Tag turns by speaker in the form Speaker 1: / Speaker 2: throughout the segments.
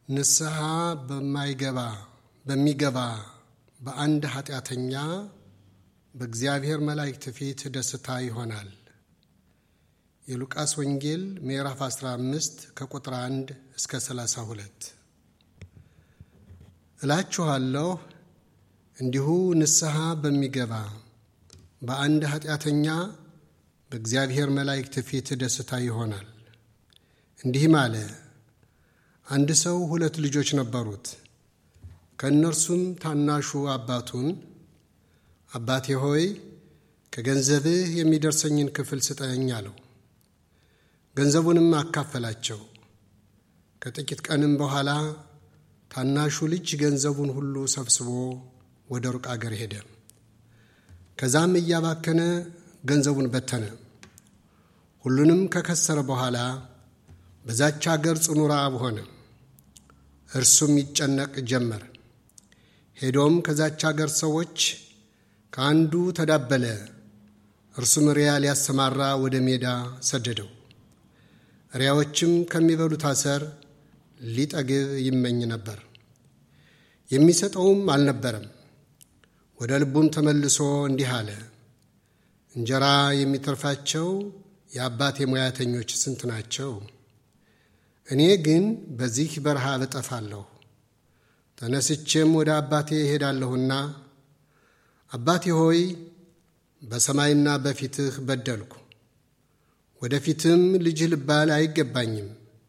Speaker 1: ንስሐ በማይገባ በሚገባ በአንድ ኃጢአተኛ በእግዚአብሔር መላእክት ፊት ደስታ ይሆናል። የሉቃስ ወንጌል ምዕራፍ 15 ከቁጥር 1 እስከ 32። እላችኋለሁ እንዲሁ ንስሐ በሚገባ በአንድ ኃጢአተኛ በእግዚአብሔር መላእክት ፊት ደስታ ይሆናል። እንዲህም አለ። አንድ ሰው ሁለት ልጆች ነበሩት። ከእነርሱም ታናሹ አባቱን አባቴ ሆይ ከገንዘብህ የሚደርሰኝን ክፍል ስጠኝ አለው። ገንዘቡንም አካፈላቸው። ከጥቂት ቀንም በኋላ ታናሹ ልጅ ገንዘቡን ሁሉ ሰብስቦ ወደ ሩቅ አገር ሄደ። ከዛም እያባከነ ገንዘቡን በተነ። ሁሉንም ከከሰረ በኋላ በዛች አገር ጽኑ ረዓብ ሆነ። እርሱም ይጨነቅ ጀመር። ሄዶም ከዛች አገር ሰዎች ከአንዱ ተዳበለ። እርሱም ሪያ ሊያሰማራ ወደ ሜዳ ሰደደው። ሪያዎችም ከሚበሉት አሰር ሊጠግብ ይመኝ ነበር፣ የሚሰጠውም አልነበረም። ወደ ልቡም ተመልሶ እንዲህ አለ፣ እንጀራ የሚተርፋቸው የአባቴ ሙያተኞች ስንት ናቸው? እኔ ግን በዚህ በረሃ እጠፋለሁ። ተነስቼም ወደ አባቴ እሄዳለሁና አባቴ ሆይ በሰማይና በፊትህ በደልኩ፣ ወደፊትም ልጅህ ልባል አይገባኝም።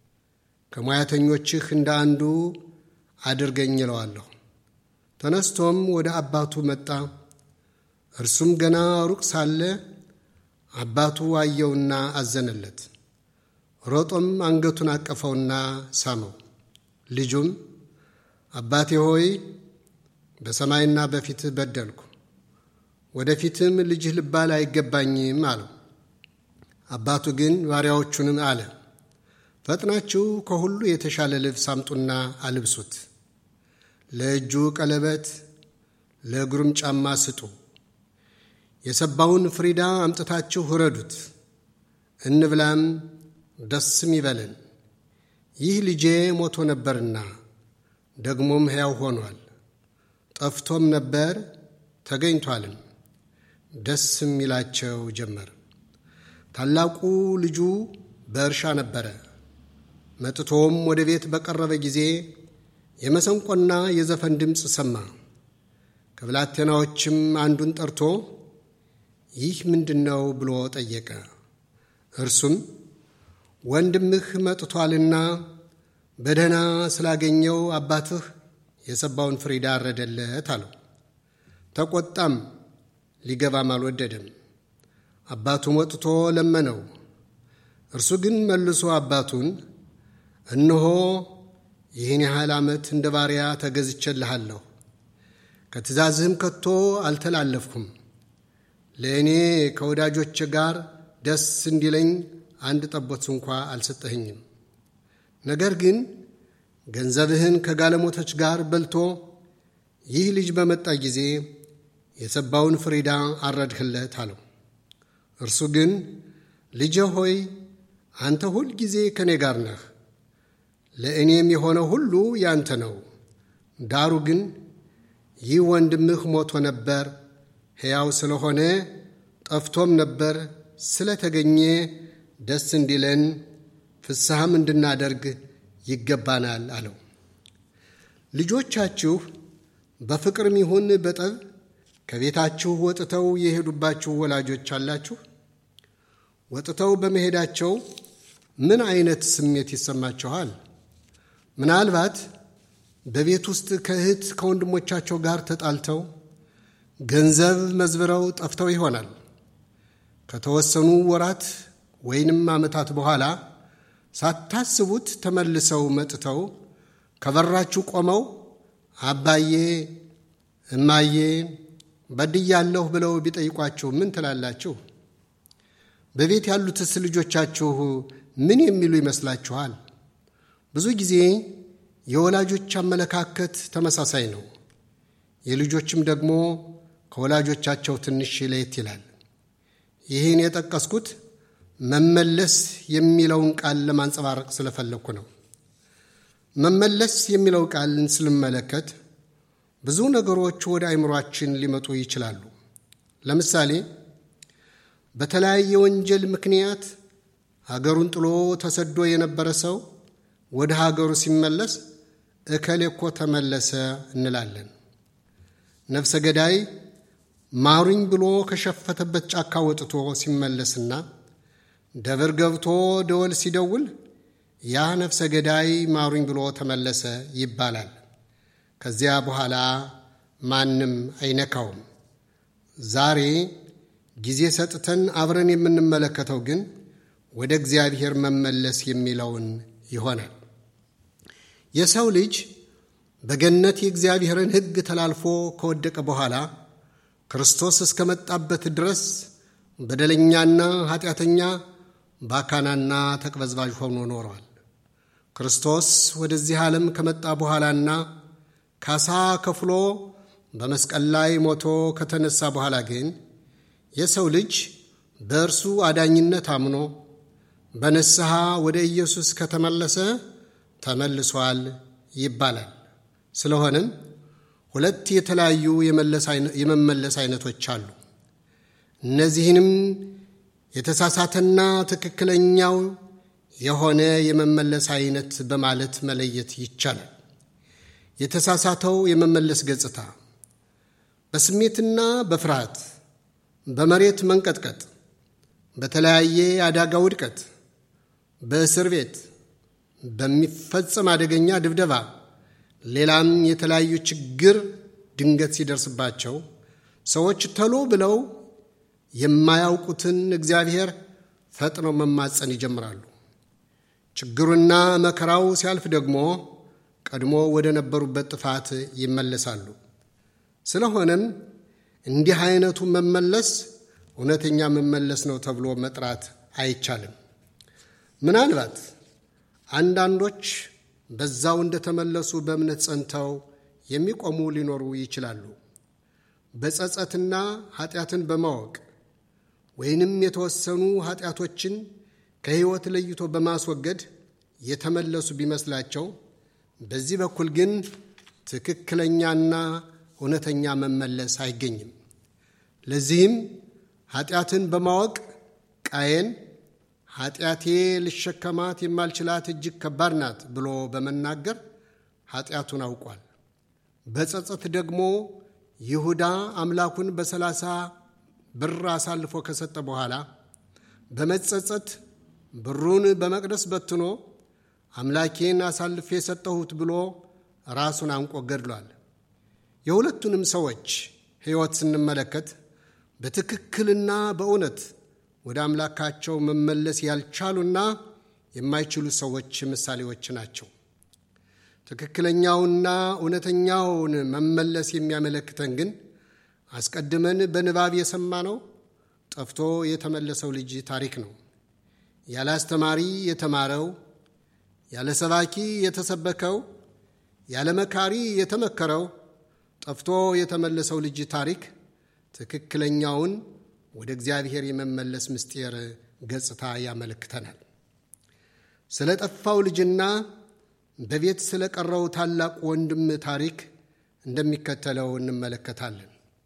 Speaker 1: ከሙያተኞችህ እንደ አንዱ አድርገኝ እለዋለሁ። ተነስቶም ወደ አባቱ መጣ። እርሱም ገና ሩቅ ሳለ አባቱ አየውና አዘነለት። ሮጦም አንገቱን አቀፈውና ሳመው። ልጁም አባቴ ሆይ በሰማይና በፊትህ በደልኩ፣ ወደፊትም ልጅህ ልባል አይገባኝም አለው። አባቱ ግን ባሪያዎቹንም አለ፣ ፈጥናችሁ ከሁሉ የተሻለ ልብስ አምጡና አልብሱት፣ ለእጁ ቀለበት፣ ለእግሩም ጫማ ስጡ። የሰባውን ፍሪዳ አምጥታችሁ እረዱት፣ እንብላም ደስም ይበለን። ይህ ልጄ ሞቶ ነበርና ደግሞም ሕያው ሆኗል፣ ጠፍቶም ነበር ተገኝቷልም። ደስም ይላቸው ጀመር። ታላቁ ልጁ በእርሻ ነበረ። መጥቶም ወደ ቤት በቀረበ ጊዜ የመሰንቆና የዘፈን ድምፅ ሰማ። ከብላቴናዎችም አንዱን ጠርቶ ይህ ምንድን ነው ብሎ ጠየቀ። እርሱም ወንድምህ መጥቷልና በደህና ስላገኘው አባትህ የሰባውን ፍሪዳ አረደለት አለው። ተቆጣም፣ ሊገባም አልወደደም። አባቱም ወጥቶ ለመነው። እርሱ ግን መልሶ አባቱን እነሆ ይህን ያህል ዓመት እንደ ባሪያ ተገዝቼልሃለሁ፣ ከትእዛዝህም ከቶ አልተላለፍኩም። ለእኔ ከወዳጆች ጋር ደስ እንዲለኝ አንድ ጠቦት እንኳ አልሰጠኸኝም። ነገር ግን ገንዘብህን ከጋለሞቶች ጋር በልቶ ይህ ልጅ በመጣ ጊዜ የሰባውን ፍሪዳ አረድህለት አለው። እርሱ ግን ልጄ ሆይ አንተ ሁል ጊዜ ከእኔ ጋር ነህ፣ ለእኔም የሆነ ሁሉ ያንተ ነው። ዳሩ ግን ይህ ወንድምህ ሞቶ ነበር፣ ሕያው ስለሆነ ጠፍቶም ነበር ስለተገኘ ደስ እንዲለን ፍስሐም እንድናደርግ ይገባናል አለው። ልጆቻችሁ በፍቅርም ይሁን በጠብ ከቤታችሁ ወጥተው የሄዱባችሁ ወላጆች አላችሁ? ወጥተው በመሄዳቸው ምን አይነት ስሜት ይሰማችኋል? ምናልባት በቤት ውስጥ ከእህት ከወንድሞቻቸው ጋር ተጣልተው ገንዘብ መዝብረው ጠፍተው ይሆናል። ከተወሰኑ ወራት ወይንም ዓመታት በኋላ ሳታስቡት ተመልሰው መጥተው ከበራችሁ ቆመው አባዬ፣ እማዬ በድያለሁ ብለው ቢጠይቋችሁ ምን ትላላችሁ? በቤት ያሉትስ ልጆቻችሁ ምን የሚሉ ይመስላችኋል? ብዙ ጊዜ የወላጆች አመለካከት ተመሳሳይ ነው። የልጆችም ደግሞ ከወላጆቻቸው ትንሽ ለየት ይላል። ይህን የጠቀስኩት መመለስ የሚለውን ቃል ለማንጸባረቅ ስለፈለግኩ ነው። መመለስ የሚለው ቃልን ስንመለከት ብዙ ነገሮች ወደ አእምሯችን ሊመጡ ይችላሉ። ለምሳሌ በተለያየ ወንጀል ምክንያት ሀገሩን ጥሎ ተሰዶ የነበረ ሰው ወደ ሀገሩ ሲመለስ እከሌ እኮ ተመለሰ እንላለን። ነፍሰ ገዳይ ማሩኝ ብሎ ከሸፈተበት ጫካ ወጥቶ ሲመለስና ደብር ገብቶ ደወል ሲደውል ያ ነፍሰ ገዳይ ማሩኝ ብሎ ተመለሰ ይባላል። ከዚያ በኋላ ማንም አይነካውም። ዛሬ ጊዜ ሰጥተን አብረን የምንመለከተው ግን ወደ እግዚአብሔር መመለስ የሚለውን ይሆናል። የሰው ልጅ በገነት የእግዚአብሔርን ሕግ ተላልፎ ከወደቀ በኋላ ክርስቶስ እስከመጣበት ድረስ በደለኛና ኃጢአተኛ ባካናና ተቅበዝባዥ ሆኖ ኖሯል። ክርስቶስ ወደዚህ ዓለም ከመጣ በኋላና ካሳ ከፍሎ በመስቀል ላይ ሞቶ ከተነሳ በኋላ ግን የሰው ልጅ በእርሱ አዳኝነት አምኖ በንስሐ ወደ ኢየሱስ ከተመለሰ ተመልሷል ይባላል። ስለሆነም ሁለት የተለያዩ የመመለስ አይነቶች አሉ። እነዚህንም የተሳሳተና ትክክለኛው የሆነ የመመለስ አይነት በማለት መለየት ይቻላል። የተሳሳተው የመመለስ ገጽታ በስሜትና በፍርሃት፣ በመሬት መንቀጥቀጥ፣ በተለያየ አደጋ ውድቀት፣ በእስር ቤት በሚፈጸም አደገኛ ድብደባ፣ ሌላም የተለያዩ ችግር ድንገት ሲደርስባቸው ሰዎች ተሎ ብለው የማያውቁትን እግዚአብሔር ፈጥነው መማፀን ይጀምራሉ። ችግሩና መከራው ሲያልፍ ደግሞ ቀድሞ ወደ ነበሩበት ጥፋት ይመለሳሉ። ስለሆነም እንዲህ አይነቱ መመለስ እውነተኛ መመለስ ነው ተብሎ መጥራት አይቻልም። ምናልባት አንዳንዶች በዛው እንደተመለሱ በእምነት ጸንተው የሚቆሙ ሊኖሩ ይችላሉ። በጸጸትና ኃጢአትን በማወቅ ወይንም የተወሰኑ ኃጢአቶችን ከሕይወት ለይቶ በማስወገድ የተመለሱ ቢመስላቸው፣ በዚህ በኩል ግን ትክክለኛና እውነተኛ መመለስ አይገኝም። ለዚህም ኃጢአትን በማወቅ ቃየን ኃጢአቴ ልሸከማት የማልችላት እጅግ ከባድ ናት ብሎ በመናገር ኃጢአቱን አውቋል። በጸጸት ደግሞ ይሁዳ አምላኩን በሰላሳ ብር አሳልፎ ከሰጠ በኋላ በመጸጸት ብሩን በመቅደስ በትኖ አምላኬን አሳልፌ የሰጠሁት ብሎ ራሱን አንቆ ገድሏል። የሁለቱንም ሰዎች ሕይወት ስንመለከት በትክክልና በእውነት ወደ አምላካቸው መመለስ ያልቻሉና የማይችሉ ሰዎች ምሳሌዎች ናቸው። ትክክለኛውና እውነተኛውን መመለስ የሚያመለክተን ግን አስቀድመን በንባብ የሰማነው ጠፍቶ የተመለሰው ልጅ ታሪክ ነው። ያለ አስተማሪ የተማረው፣ ያለ ሰባኪ የተሰበከው፣ ያለ መካሪ የተመከረው ጠፍቶ የተመለሰው ልጅ ታሪክ ትክክለኛውን ወደ እግዚአብሔር የመመለስ ምስጢር ገጽታ ያመለክተናል። ስለ ጠፋው ልጅና በቤት ስለ ቀረው ታላቅ ወንድም ታሪክ እንደሚከተለው እንመለከታለን።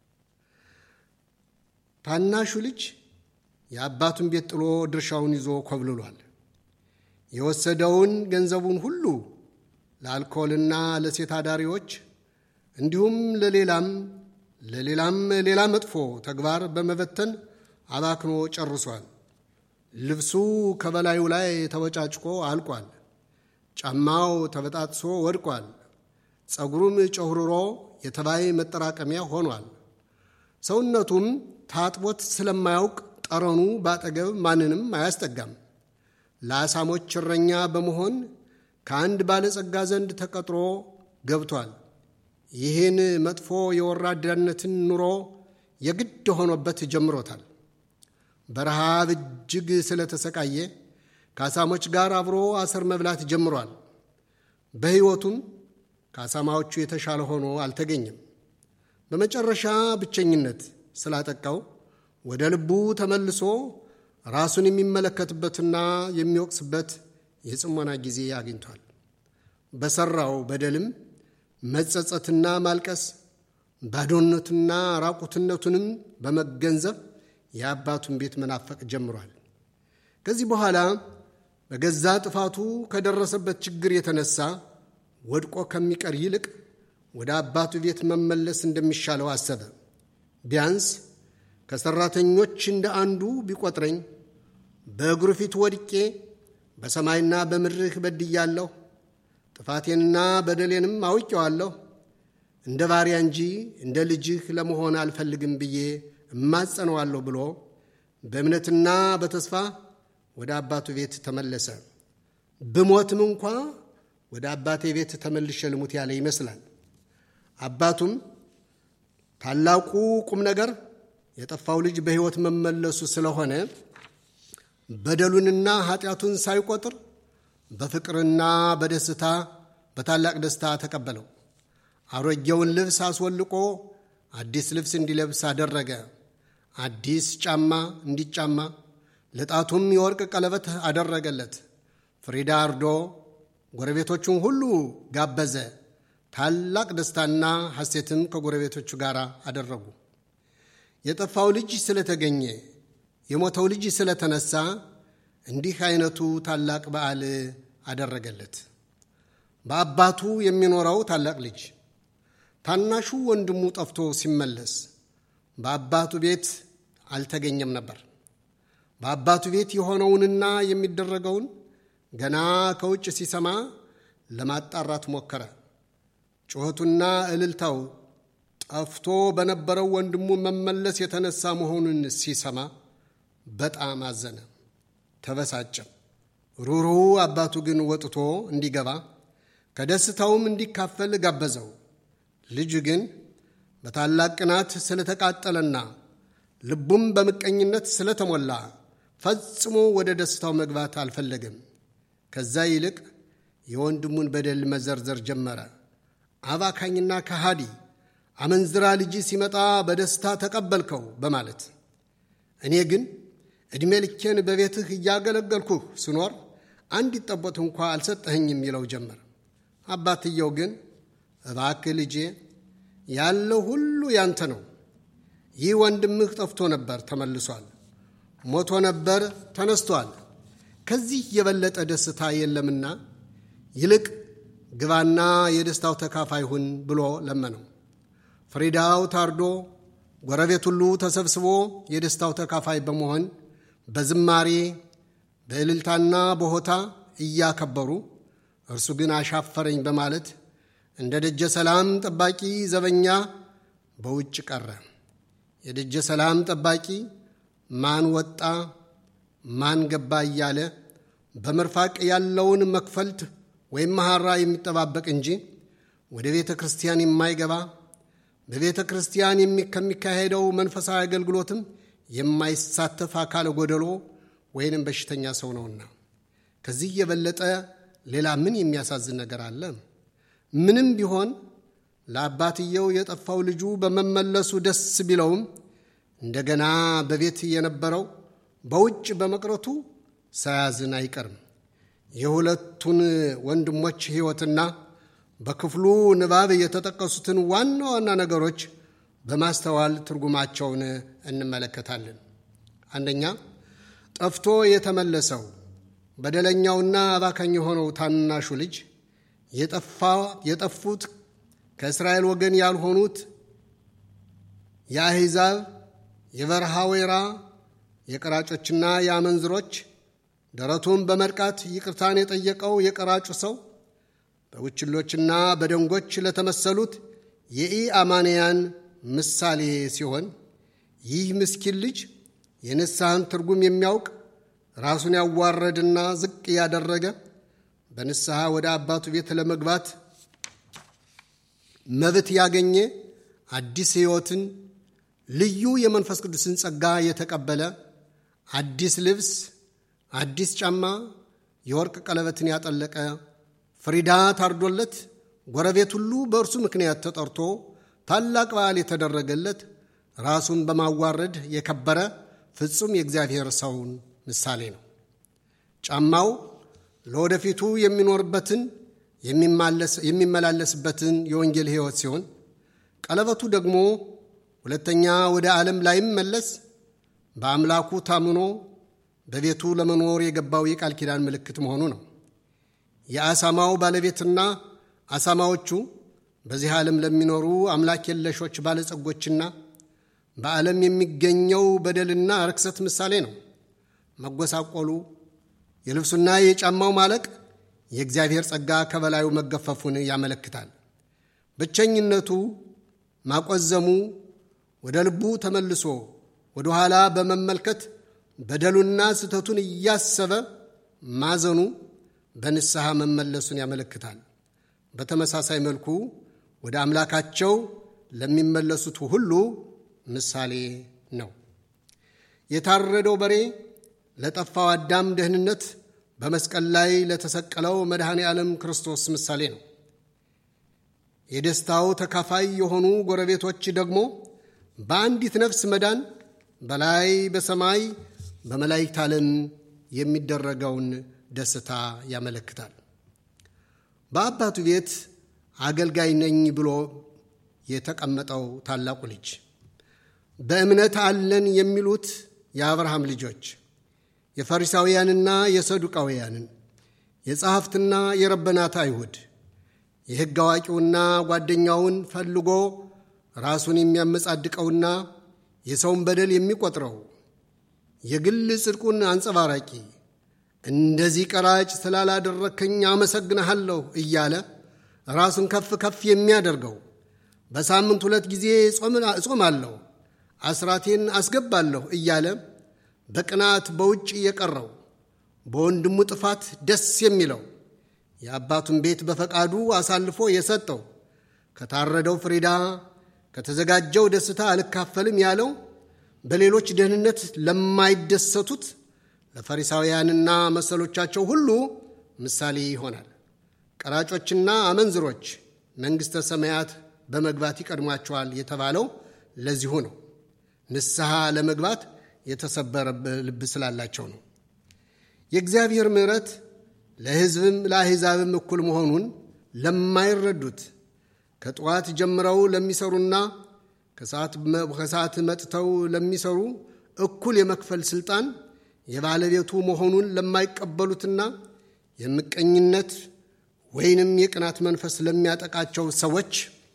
Speaker 1: ታናሹ ልጅ የአባቱን ቤት ጥሎ ድርሻውን ይዞ ኮብልሏል። የወሰደውን ገንዘቡን ሁሉ ለአልኮልና ለሴት አዳሪዎች እንዲሁም ለሌላም ለሌላም ሌላ መጥፎ ተግባር በመበተን አባክኖ ጨርሷል። ልብሱ ከበላዩ ላይ ተወጫጭቆ አልቋል። ጫማው ተበጣጥሶ ወድቋል። ጸጉሩም ጨሁርሮ የተባይ መጠራቀሚያ ሆኗል። ሰውነቱም ታጥቦት ስለማያውቅ ጠረኑ ባጠገብ ማንንም አያስጠጋም። ለአሳሞች እረኛ በመሆን ከአንድ ባለጸጋ ዘንድ ተቀጥሮ ገብቷል። ይህን መጥፎ የወራዳነትን ኑሮ የግድ ሆኖበት ጀምሮታል። በረሃብ እጅግ ስለተሰቃየ ከአሳሞች ጋር አብሮ አሰር መብላት ጀምሯል። በሕይወቱም ከአሳማዎቹ የተሻለ ሆኖ አልተገኘም። በመጨረሻ ብቸኝነት ስላጠቃው ወደ ልቡ ተመልሶ ራሱን የሚመለከትበትና የሚወቅስበት የጽሞና ጊዜ አግኝቷል። በሠራው በደልም መጸጸትና ማልቀስ ባዶነቱና ራቁትነቱንም በመገንዘብ የአባቱን ቤት መናፈቅ ጀምሯል። ከዚህ በኋላ በገዛ ጥፋቱ ከደረሰበት ችግር የተነሳ ወድቆ ከሚቀር ይልቅ ወደ አባቱ ቤት መመለስ እንደሚሻለው አሰበ። ቢያንስ ከሠራተኞች እንደ አንዱ ቢቆጥረኝ በእግሩ ፊት ወድቄ በሰማይና በምድርህ በድያለሁ፣ ጥፋቴንና በደሌንም አውቄዋለሁ፣ እንደ ባሪያ እንጂ እንደ ልጅህ ለመሆን አልፈልግም ብዬ እማጸነዋለሁ ብሎ በእምነትና በተስፋ ወደ አባቱ ቤት ተመለሰ። ብሞትም እንኳ ወደ አባቴ ቤት ተመልሼ ልሙት ያለ ይመስላል። አባቱም ታላቁ ቁም ነገር የጠፋው ልጅ በሕይወት መመለሱ ስለሆነ በደሉንና ኃጢአቱን ሳይቆጥር በፍቅርና በደስታ በታላቅ ደስታ ተቀበለው። አሮጌውን ልብስ አስወልቆ አዲስ ልብስ እንዲለብስ አደረገ። አዲስ ጫማ እንዲጫማ ለጣቱም የወርቅ ቀለበት አደረገለት። ፍሪዳ አርዶ ጎረቤቶቹን ሁሉ ጋበዘ። ታላቅ ደስታና ሐሴትም ከጎረቤቶቹ ጋር አደረጉ። የጠፋው ልጅ ስለተገኘ የሞተው ልጅ ስለተነሳ እንዲህ አይነቱ ታላቅ በዓል አደረገለት። በአባቱ የሚኖረው ታላቅ ልጅ ታናሹ ወንድሙ ጠፍቶ ሲመለስ በአባቱ ቤት አልተገኘም ነበር። በአባቱ ቤት የሆነውንና የሚደረገውን ገና ከውጭ ሲሰማ ለማጣራት ሞከረ። ጩኸቱና እልልታው ጠፍቶ በነበረው ወንድሙ መመለስ የተነሳ መሆኑን ሲሰማ በጣም አዘነ፣ ተበሳጨም። ሩሩው አባቱ ግን ወጥቶ እንዲገባ ከደስታውም እንዲካፈል ጋበዘው። ልጁ ግን በታላቅ ቅናት ስለተቃጠለና ልቡም በምቀኝነት ስለተሞላ ፈጽሞ ወደ ደስታው መግባት አልፈለገም። ከዛ ይልቅ የወንድሙን በደል መዘርዘር ጀመረ። አባካኝና ከሃዲ አመንዝራ ልጅ ሲመጣ በደስታ ተቀበልከው በማለት እኔ ግን ዕድሜ ልኬን በቤትህ እያገለገልኩህ ስኖር አንዲት ጠቦት እንኳ አልሰጠኸኝም ይለው ጀመር። አባትየው ግን እባክህ ልጄ ያለው ሁሉ ያንተ ነው። ይህ ወንድምህ ጠፍቶ ነበር ተመልሷል፣ ሞቶ ነበር ተነስቷል። ከዚህ የበለጠ ደስታ የለምና ይልቅ ግባና የደስታው ተካፋይ ሁን ብሎ ለመነው። ፍሪዳው ታርዶ ጎረቤት ሁሉ ተሰብስቦ የደስታው ተካፋይ በመሆን በዝማሬ በእልልታና በሆታ እያከበሩ እርሱ ግን አሻፈረኝ በማለት እንደ ደጀ ሰላም ጠባቂ ዘበኛ በውጭ ቀረ። የደጀ ሰላም ጠባቂ ማን ወጣ ማን ገባ እያለ በመርፋቅ ያለውን መክፈልት ወይም መሐራ የሚጠባበቅ እንጂ ወደ ቤተ ክርስቲያን የማይገባ በቤተ ክርስቲያን ከሚካሄደው መንፈሳዊ አገልግሎትም የማይሳተፍ አካለ ጎደሎ ወይንም በሽተኛ ሰው ነውና። ከዚህ የበለጠ ሌላ ምን የሚያሳዝን ነገር አለ? ምንም ቢሆን ለአባትየው የጠፋው ልጁ በመመለሱ ደስ ቢለውም እንደገና በቤት የነበረው በውጭ በመቅረቱ ሳያዝን አይቀርም። የሁለቱን ወንድሞች ሕይወትና በክፍሉ ንባብ የተጠቀሱትን ዋና ዋና ነገሮች በማስተዋል ትርጉማቸውን እንመለከታለን። አንደኛ፣ ጠፍቶ የተመለሰው በደለኛውና አባካኝ የሆነው ታናሹ ልጅ የጠፉት ከእስራኤል ወገን ያልሆኑት የአሕዛብ የበረሃ ወይራ የቀራጮችና የአመንዝሮች ደረቱን በመድቃት ይቅርታን የጠየቀው የቀራጩ ሰው በቡችሎችና በደንጎች ለተመሰሉት የኢአማንያን ምሳሌ ሲሆን ይህ ምስኪን ልጅ የንስሐን ትርጉም የሚያውቅ ራሱን ያዋረድና ዝቅ ያደረገ በንስሐ ወደ አባቱ ቤት ለመግባት መብት ያገኘ አዲስ ሕይወትን ልዩ የመንፈስ ቅዱስን ጸጋ የተቀበለ አዲስ ልብስ፣ አዲስ ጫማ፣ የወርቅ ቀለበትን ያጠለቀ ፍሪዳ ታርዶለት ጎረቤት ሁሉ በእርሱ ምክንያት ተጠርቶ ታላቅ በዓል የተደረገለት ራሱን በማዋረድ የከበረ ፍጹም የእግዚአብሔር ሰውን ምሳሌ ነው። ጫማው ለወደፊቱ የሚኖርበትን የሚመላለስበትን የወንጌል ሕይወት ሲሆን ቀለበቱ ደግሞ ሁለተኛ ወደ ዓለም ላይመለስ በአምላኩ ታምኖ በቤቱ ለመኖር የገባው የቃል ኪዳን ምልክት መሆኑ ነው። የአሳማው ባለቤትና አሳማዎቹ በዚህ ዓለም ለሚኖሩ አምላክ የለሾች ባለጸጎችና በዓለም የሚገኘው በደልና ርክሰት ምሳሌ ነው። መጎሳቆሉ፣ የልብሱና የጫማው ማለቅ የእግዚአብሔር ጸጋ ከበላዩ መገፈፉን ያመለክታል። ብቸኝነቱ፣ ማቆዘሙ፣ ወደ ልቡ ተመልሶ ወደ ኋላ በመመልከት በደሉና ስህተቱን እያሰበ ማዘኑ በንስሐ መመለሱን ያመለክታል። በተመሳሳይ መልኩ ወደ አምላካቸው ለሚመለሱት ሁሉ ምሳሌ ነው። የታረደው በሬ ለጠፋው አዳም ደህንነት በመስቀል ላይ ለተሰቀለው መድኃኔ ዓለም ክርስቶስ ምሳሌ ነው። የደስታው ተካፋይ የሆኑ ጎረቤቶች ደግሞ በአንዲት ነፍስ መዳን በላይ በሰማይ በመላእክት ዓለም የሚደረገውን ደስታ ያመለክታል። በአባቱ ቤት አገልጋይ ነኝ ብሎ የተቀመጠው ታላቁ ልጅ በእምነት አለን የሚሉት የአብርሃም ልጆች የፈሪሳውያንና የሰዱቃውያንን የጸሐፍትና የረበናት አይሁድ የሕግ አዋቂውና ጓደኛውን ፈልጎ ራሱን የሚያመጻድቀውና የሰውን በደል የሚቆጥረው የግል ጽድቁን አንጸባራቂ እንደዚህ ቀራጭ ስላላደረከኝ አመሰግንሃለሁ እያለ ራሱን ከፍ ከፍ የሚያደርገው በሳምንት ሁለት ጊዜ እጾማለሁ፣ አስራቴን አስገባለሁ እያለ በቅናት በውጭ የቀረው በወንድሙ ጥፋት ደስ የሚለው የአባቱን ቤት በፈቃዱ አሳልፎ የሰጠው ከታረደው ፍሪዳ ከተዘጋጀው ደስታ አልካፈልም ያለው በሌሎች ደህንነት ለማይደሰቱት ለፈሪሳውያንና መሰሎቻቸው ሁሉ ምሳሌ ይሆናል። ቀራጮችና አመንዝሮች መንግሥተ ሰማያት በመግባት ይቀድሟቸዋል የተባለው ለዚሁ ነው። ንስሐ ለመግባት የተሰበረ ልብ ስላላቸው ነው። የእግዚአብሔር ምሕረት ለሕዝብም ለአሕዛብም እኩል መሆኑን ለማይረዱት ከጠዋት ጀምረው ለሚሰሩና ከሰዓት መጥተው ለሚሰሩ እኩል የመክፈል ሥልጣን የባለቤቱ መሆኑን ለማይቀበሉትና የምቀኝነት ወይንም የቅናት መንፈስ ለሚያጠቃቸው ሰዎች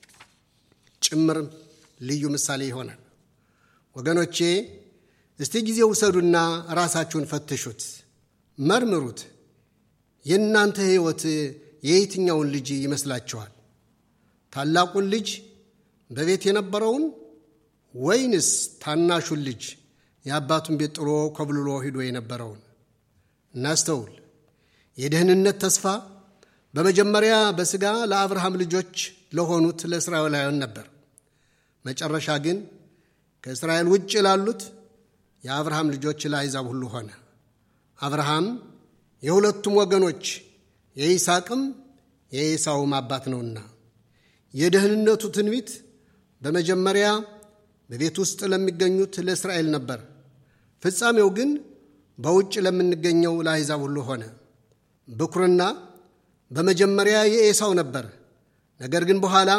Speaker 1: ጭምር ልዩ ምሳሌ ይሆናል። ወገኖቼ እስቲ ጊዜ ውሰዱና ራሳችሁን ፈትሹት፣ መርምሩት። የእናንተ ሕይወት የየትኛውን ልጅ ይመስላችኋል? ታላቁን ልጅ በቤት የነበረውን ወይንስ ታናሹን ልጅ የአባቱን ቤት ጥሎ ኮብልሎ ሂዶ የነበረውን? እናስተውል። የደህንነት ተስፋ በመጀመሪያ በሥጋ ለአብርሃም ልጆች ለሆኑት ለእስራኤላውያን ነበር። መጨረሻ ግን ከእስራኤል ውጭ ላሉት የአብርሃም ልጆች ለአሕዛብ ሁሉ ሆነ። አብርሃም የሁለቱም ወገኖች የይስሐቅም የኤሳውም አባት ነውና የደህንነቱ ትንቢት በመጀመሪያ በቤት ውስጥ ለሚገኙት ለእስራኤል ነበር። ፍጻሜው ግን በውጭ ለምንገኘው ለአሕዛብ ሁሉ ሆነ። ብኩርና በመጀመሪያ የኤሳው ነበር። ነገር ግን በኋላ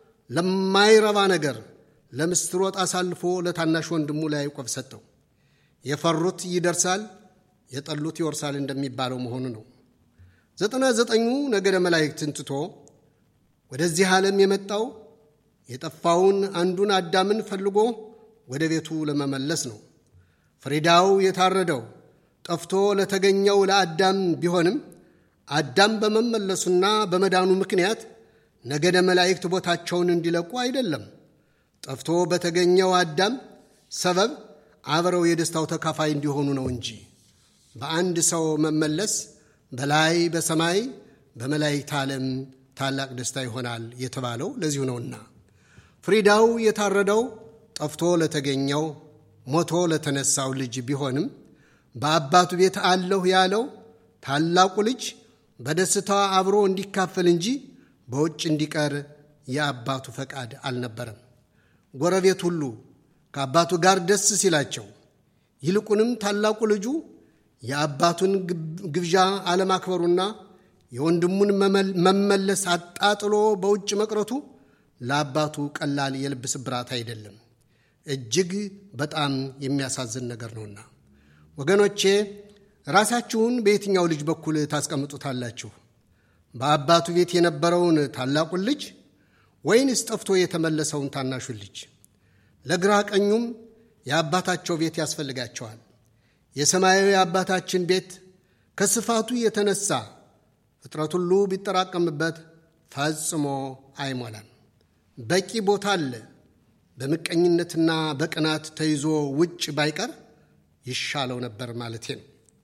Speaker 1: ለማይረባ ነገር ለምስር ወጥ አሳልፎ ለታናሽ ወንድሙ ለያዕቆብ ሰጠው። የፈሩት ይደርሳል፣ የጠሉት ይወርሳል እንደሚባለው መሆኑ ነው። ዘጠና ዘጠኙ ነገደ መላእክትን ትቶ ወደዚህ ዓለም የመጣው የጠፋውን አንዱን አዳምን ፈልጎ ወደ ቤቱ ለመመለስ ነው። ፍሪዳው የታረደው ጠፍቶ ለተገኘው ለአዳም ቢሆንም አዳም በመመለሱና በመዳኑ ምክንያት ነገደ መላእክት ቦታቸውን እንዲለቁ አይደለም። ጠፍቶ በተገኘው አዳም ሰበብ አብረው የደስታው ተካፋይ እንዲሆኑ ነው እንጂ በአንድ ሰው መመለስ በላይ በሰማይ በመላእክት ዓለም ታላቅ ደስታ ይሆናል የተባለው ለዚሁ ነውና ፍሪዳው የታረደው ጠፍቶ ለተገኘው ሞቶ ለተነሳው ልጅ ቢሆንም በአባቱ ቤት አለሁ ያለው ታላቁ ልጅ በደስታ አብሮ እንዲካፈል እንጂ በውጭ እንዲቀር የአባቱ ፈቃድ አልነበረም። ጎረቤት ሁሉ ከአባቱ ጋር ደስ ሲላቸው፣ ይልቁንም ታላቁ ልጁ የአባቱን ግብዣ አለማክበሩና የወንድሙን መመለስ አጣጥሎ በውጭ መቅረቱ ለአባቱ ቀላል የልብ ስብራት አይደለም፣ እጅግ በጣም የሚያሳዝን ነገር ነውና። ወገኖቼ ራሳችሁን በየትኛው ልጅ በኩል ታስቀምጡታላችሁ? በአባቱ ቤት የነበረውን ታላቁን ልጅ ወይንስ ጠፍቶ የተመለሰውን ታናሹን ልጅ? ለግራ ቀኙም የአባታቸው ቤት ያስፈልጋቸዋል። የሰማያዊ አባታችን ቤት ከስፋቱ የተነሳ ፍጥረት ሁሉ ቢጠራቀምበት ፈጽሞ አይሞላም። በቂ ቦታ አለ። በምቀኝነትና በቅናት ተይዞ ውጭ ባይቀር ይሻለው ነበር ማለቴ ነው።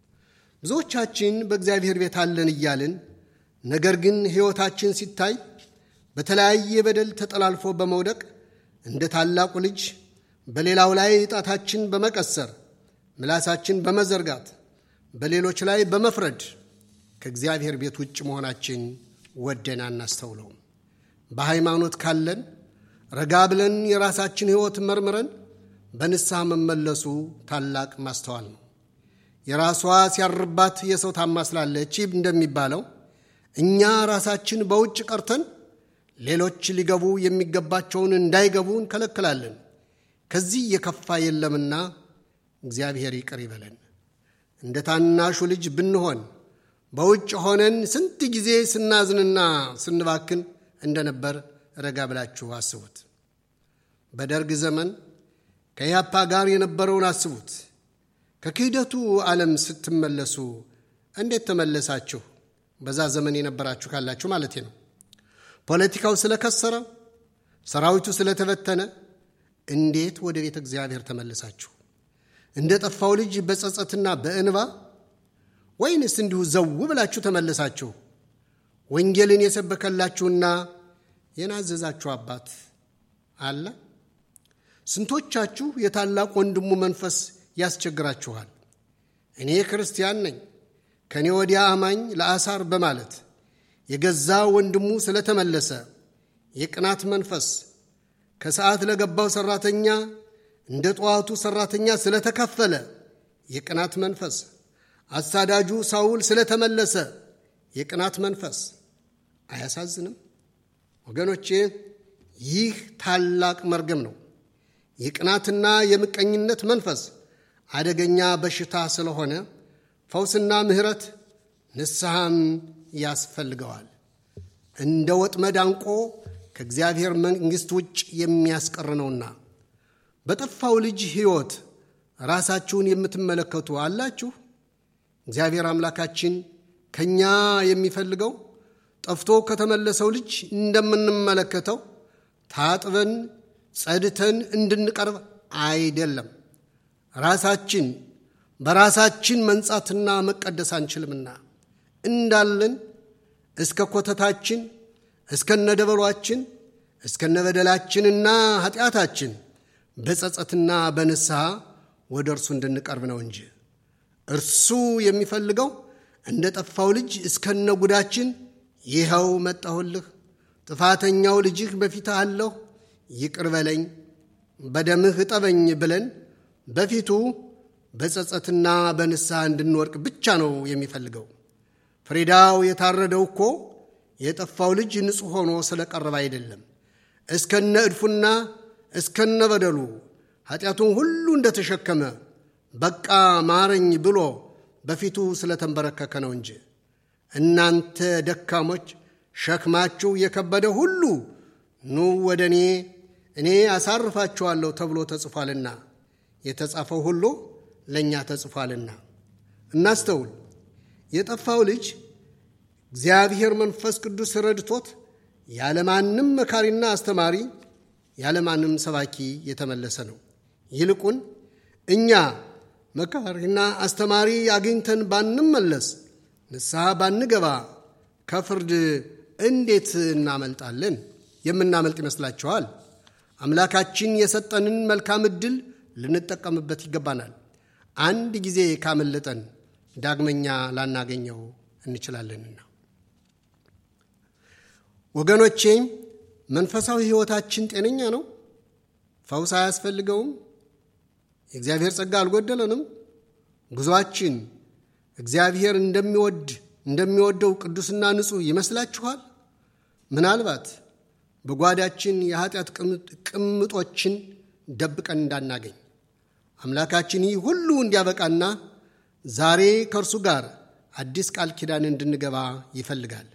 Speaker 1: ብዙዎቻችን በእግዚአብሔር ቤት አለን እያልን ነገር ግን ሕይወታችን ሲታይ በተለያየ በደል ተጠላልፎ በመውደቅ እንደ ታላቁ ልጅ በሌላው ላይ ጣታችን በመቀሰር ምላሳችን በመዘርጋት በሌሎች ላይ በመፍረድ ከእግዚአብሔር ቤት ውጭ መሆናችን ወደን አናስተውለውም። በሃይማኖት ካለን ረጋ ብለን የራሳችን ሕይወት መርምረን በንስሐ መመለሱ ታላቅ ማስተዋል ነው። የራሷ ሲያርባት የሰው ታማስላለች እንደሚባለው እኛ ራሳችን በውጭ ቀርተን ሌሎች ሊገቡ የሚገባቸውን እንዳይገቡ እንከለክላለን። ከዚህ የከፋ የለምና እግዚአብሔር ይቅር ይበለን። እንደ ታናሹ ልጅ ብንሆን በውጭ ሆነን ስንት ጊዜ ስናዝንና ስንባክን እንደነበር ረጋ ብላችሁ አስቡት። በደርግ ዘመን ከያፓ ጋር የነበረውን አስቡት። ከክህደቱ ዓለም ስትመለሱ እንዴት ተመለሳችሁ? በዛ ዘመን የነበራችሁ ካላችሁ ማለቴ ነው። ፖለቲካው ስለከሰረ፣ ሰራዊቱ ስለተበተነ እንዴት ወደ ቤተ እግዚአብሔር ተመለሳችሁ? እንደ ጠፋው ልጅ በጸጸትና በእንባ ወይንስ እንዲሁ ዘው ብላችሁ ተመለሳችሁ? ወንጌልን የሰበከላችሁና የናዘዛችሁ አባት አለ? ስንቶቻችሁ የታላቅ ወንድሙ መንፈስ ያስቸግራችኋል? እኔ ክርስቲያን ነኝ ከእኔ ወዲያ አማኝ ለአሳር በማለት የገዛ ወንድሙ ስለተመለሰ የቅናት መንፈስ ከሰዓት ለገባው ሠራተኛ እንደ ጠዋቱ ሠራተኛ ስለተከፈለ የቅናት መንፈስ አሳዳጁ ሳውል ስለተመለሰ የቅናት መንፈስ አያሳዝንም? ወገኖቼ ይህ ታላቅ መርገም ነው። የቅናትና የምቀኝነት መንፈስ አደገኛ በሽታ ስለሆነ ፈውስና ምሕረት ንስሐም ያስፈልገዋል። እንደ ወጥመድ አንቆ ከእግዚአብሔር መንግሥት ውጭ የሚያስቀር ነውና። በጠፋው ልጅ ሕይወት ራሳችሁን የምትመለከቱ አላችሁ? እግዚአብሔር አምላካችን ከእኛ የሚፈልገው ጠፍቶ ከተመለሰው ልጅ እንደምንመለከተው ታጥበን ጸድተን እንድንቀርብ አይደለም። ራሳችን በራሳችን መንጻትና መቀደስ አንችልምና እንዳለን እስከ ኮተታችን እስከነደበሏችን እስከነበደላችንና ኃጢአታችን በጸጸትና በንስሐ ወደ እርሱ እንድንቀርብ ነው እንጂ እርሱ የሚፈልገው እንደ ጠፋው ልጅ እስከነ ጉዳችን ይኸው መጣሁልህ፣ ጥፋተኛው ልጅህ በፊትህ አለሁ፣ ይቅር በለኝ፣ በደምህ እጠበኝ ብለን በፊቱ በጸጸትና በንስሐ እንድንወርቅ ብቻ ነው የሚፈልገው። ፍሪዳው የታረደው እኮ የጠፋው ልጅ ንጹሕ ሆኖ ስለቀረበ አይደለም። እስከነ እድፉና እስከነ በደሉ ኃጢአቱን ሁሉ እንደተሸከመ በቃ ማረኝ ብሎ በፊቱ ስለተንበረከከ ነው እንጂ። እናንተ ደካሞች ሸክማችሁ የከበደ ሁሉ ኑ ወደ እኔ እኔ አሳርፋችኋለሁ ተብሎ ተጽፏልና የተጻፈው ሁሉ ለእኛ ተጽፏልና። እናስተውል። የጠፋው ልጅ እግዚአብሔር መንፈስ ቅዱስ ረድቶት ያለማንም መካሪና አስተማሪ ያለማንም ሰባኪ የተመለሰ ነው። ይልቁን እኛ መካሪና አስተማሪ አግኝተን ባንመለስ፣ ንስሐ ባንገባ ከፍርድ እንዴት እናመልጣለን? የምናመልጥ ይመስላችኋል? አምላካችን የሰጠንን መልካም ዕድል ልንጠቀምበት ይገባናል። አንድ ጊዜ ካመለጠን ዳግመኛ ላናገኘው እንችላለንና። ወገኖቼ መንፈሳዊ ሕይወታችን ጤነኛ ነው? ፈውስ አያስፈልገውም? የእግዚአብሔር ጸጋ አልጎደለንም? ጉዞአችን እግዚአብሔር እንደሚወድ እንደሚወደው ቅዱስና ንጹሕ ይመስላችኋል? ምናልባት በጓዳችን የኃጢአት ቅምጦችን ደብቀን እንዳናገኝ አምላካችን ይህ ሁሉ እንዲያበቃና ዛሬ ከእርሱ ጋር አዲስ ቃል ኪዳን እንድንገባ ይፈልጋል።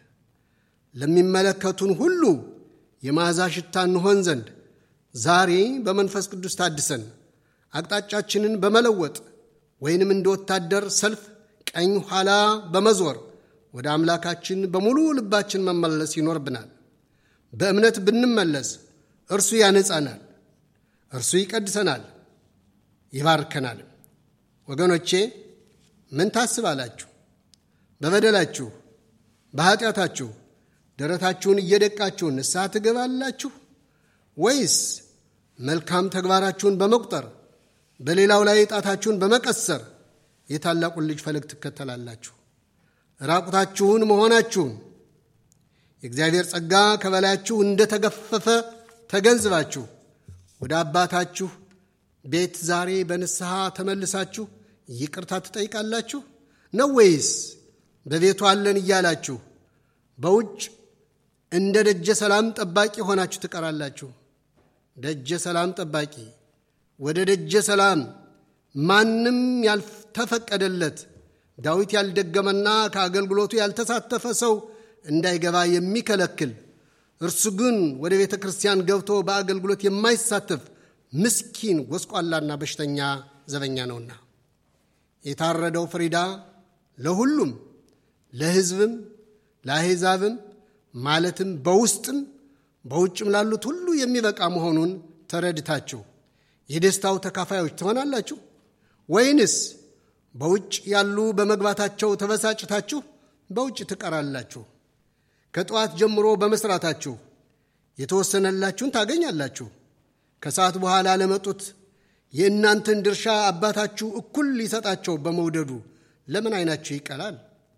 Speaker 1: ለሚመለከቱን ሁሉ የመዓዛ ሽታ እንሆን ዘንድ ዛሬ በመንፈስ ቅዱስ ታድሰን አቅጣጫችንን በመለወጥ ወይንም እንደ ወታደር ሰልፍ ቀኝ ኋላ በመዞር ወደ አምላካችን በሙሉ ልባችን መመለስ ይኖርብናል። በእምነት ብንመለስ እርሱ ያነጻናል፣ እርሱ ይቀድሰናል፣ ይባርከናል። ወገኖቼ ምን ታስባላችሁ? በበደላችሁ በኀጢአታችሁ ደረታችሁን እየደቃችሁ ንስሐ ትገባላችሁ ወይስ መልካም ተግባራችሁን በመቁጠር በሌላው ላይ ጣታችሁን በመቀሰር የታላቁን ልጅ ፈለግ ትከተላላችሁ? ራቁታችሁን መሆናችሁን የእግዚአብሔር ጸጋ ከበላያችሁ እንደተገፈፈ ተገንዝባችሁ ወደ አባታችሁ ቤት ዛሬ በንስሐ ተመልሳችሁ ይቅርታ ትጠይቃላችሁ ነው ወይስ በቤቱ አለን እያላችሁ በውጭ እንደ ደጀ ሰላም ጠባቂ ሆናችሁ ትቀራላችሁ? ደጀ ሰላም ጠባቂ ወደ ደጀ ሰላም ማንም ያልተፈቀደለት ዳዊት ያልደገመና ከአገልግሎቱ ያልተሳተፈ ሰው እንዳይገባ የሚከለክል እርሱ ግን ወደ ቤተ ክርስቲያን ገብቶ በአገልግሎት የማይሳተፍ ምስኪን ጎስቋላና በሽተኛ ዘበኛ ነውና የታረደው ፍሪዳ ለሁሉም ለሕዝብም ለአሕዛብም ማለትም በውስጥም በውጭም ላሉት ሁሉ የሚበቃ መሆኑን ተረድታችሁ የደስታው ተካፋዮች ትሆናላችሁ ወይንስ በውጭ ያሉ በመግባታቸው ተበሳጭታችሁ በውጭ ትቀራላችሁ? ከጠዋት ጀምሮ በመስራታችሁ የተወሰነላችሁን ታገኛላችሁ። ከሰዓት በኋላ ለመጡት የእናንተን ድርሻ አባታችሁ እኩል ሊሰጣቸው በመውደዱ ለምን ዓይናችሁ ይቀላል?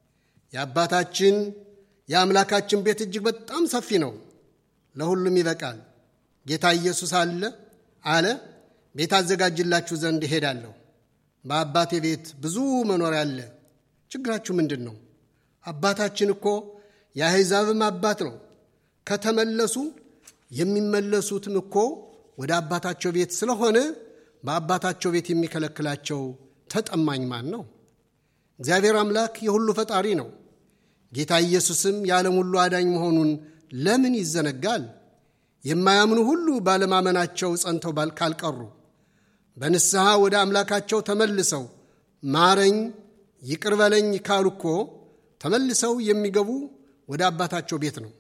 Speaker 1: የአባታችን የአምላካችን ቤት እጅግ በጣም ሰፊ ነው፣ ለሁሉም ይበቃል። ጌታ ኢየሱስ አለ አለ ቤት አዘጋጅላችሁ ዘንድ እሄዳለሁ። በአባቴ ቤት ብዙ መኖሪያ አለ። ችግራችሁ ምንድን ነው? አባታችን እኮ የአሕዛብም አባት ነው። ከተመለሱ የሚመለሱትም እኮ ወደ አባታቸው ቤት ስለሆነ በአባታቸው ቤት የሚከለክላቸው ተጠማኝ ማን ነው? እግዚአብሔር አምላክ የሁሉ ፈጣሪ ነው። ጌታ ኢየሱስም የዓለም ሁሉ አዳኝ መሆኑን ለምን ይዘነጋል? የማያምኑ ሁሉ ባለማመናቸው ጸንተው ካልቀሩ በንስሐ ወደ አምላካቸው ተመልሰው ማረኝ፣ ይቅር በለኝ ካሉ እኮ ተመልሰው የሚገቡ ወደ አባታቸው ቤት ነው።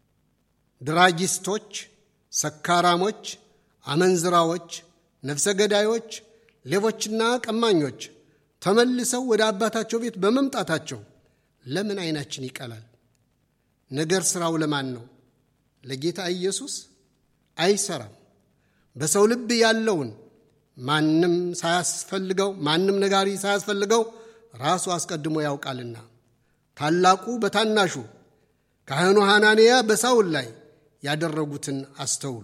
Speaker 1: ድራጊስቶች፣ ሰካራሞች፣ አመንዝራዎች፣ ነፍሰ ገዳዮች፣ ሌቦችና ቀማኞች ተመልሰው ወደ አባታቸው ቤት በመምጣታቸው ለምን ዓይናችን ይቀላል? ነገር ሥራው ለማን ነው? ለጌታ ኢየሱስ አይሰራም። በሰው ልብ ያለውን ማንም ሳያስፈልገው ማንም ነጋሪ ሳያስፈልገው ራሱ አስቀድሞ ያውቃልና ታላቁ በታናሹ ካህኑ ሐናንያ በሳውል ላይ ያደረጉትን አስተውሉ።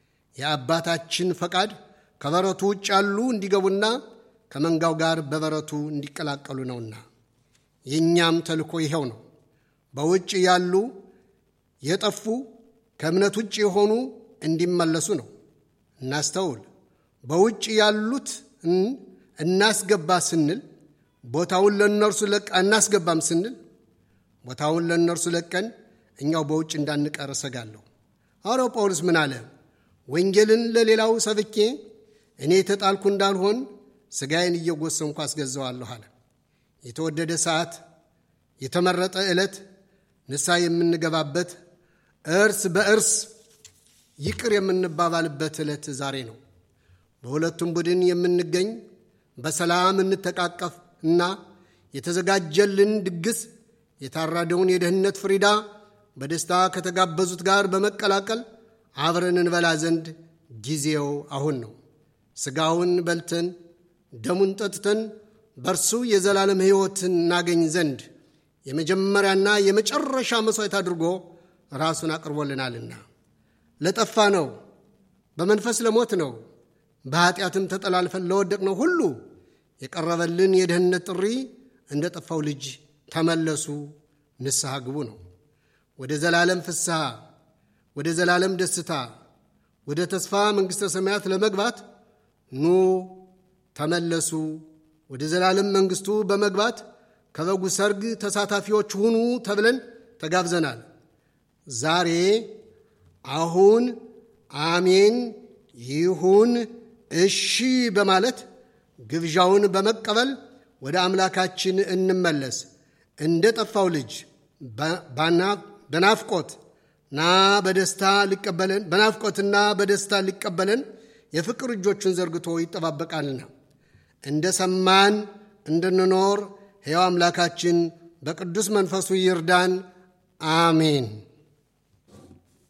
Speaker 1: የአባታችን ፈቃድ ከበረቱ ውጭ ያሉ እንዲገቡና ከመንጋው ጋር በበረቱ እንዲቀላቀሉ ነውና የእኛም ተልእኮ ይኸው ነው። በውጭ ያሉ የጠፉ ከእምነት ውጭ የሆኑ እንዲመለሱ ነው። እናስተውል። በውጭ ያሉት እናስገባ ስንል ቦታውን ለእነርሱ ለቀ እናስገባም ስንል ቦታውን ለእነርሱ ለቀን እኛው በውጭ እንዳንቀር እሰጋለሁ። ሐዋርያው ጳውሎስ ምን አለ? ወንጌልን ለሌላው ሰብኬ እኔ የተጣልኩ እንዳልሆን ሥጋዬን እየጎሰምኩ አስገዛዋለሁ አለ። የተወደደ ሰዓት፣ የተመረጠ ዕለት፣ ንስሐ የምንገባበት እርስ በእርስ ይቅር የምንባባልበት ዕለት ዛሬ ነው። በሁለቱም ቡድን የምንገኝ በሰላም እንተቃቀፍ እና የተዘጋጀልን ድግስ የታረደውን የደህንነት ፍሪዳ በደስታ ከተጋበዙት ጋር በመቀላቀል አብረን እንበላ ዘንድ ጊዜው አሁን ነው። ሥጋውን በልተን ደሙን ጠጥተን በእርሱ የዘላለም ሕይወትን እናገኝ ዘንድ የመጀመሪያና የመጨረሻ መሥዋዕት አድርጎ ራሱን አቅርቦልናልና ለጠፋ ነው፣ በመንፈስ ለሞት ነው፣ በኀጢአትም ተጠላልፈን ለወደቅ ነው ሁሉ የቀረበልን የደህንነት ጥሪ እንደ ጠፋው ልጅ ተመለሱ፣ ንስሐ ግቡ ነው። ወደ ዘላለም ፍስሐ፣ ወደ ዘላለም ደስታ፣ ወደ ተስፋ መንግሥተ ሰማያት ለመግባት ኑ ተመለሱ። ወደ ዘላለም መንግሥቱ በመግባት ከበጉ ሰርግ ተሳታፊዎች ሁኑ ተብለን ተጋብዘናል። ዛሬ አሁን አሜን ይሁን እሺ በማለት ግብዣውን በመቀበል ወደ አምላካችን እንመለስ። እንደ ጠፋው ልጅ በናፍቆት ና በደስታ ሊቀበለን በናፍቆትና በደስታ ሊቀበለን የፍቅር እጆቹን ዘርግቶ ይጠባበቃልና እንደ ሰማን እንድንኖር ሕያው አምላካችን በቅዱስ መንፈሱ ይርዳን። አሜን።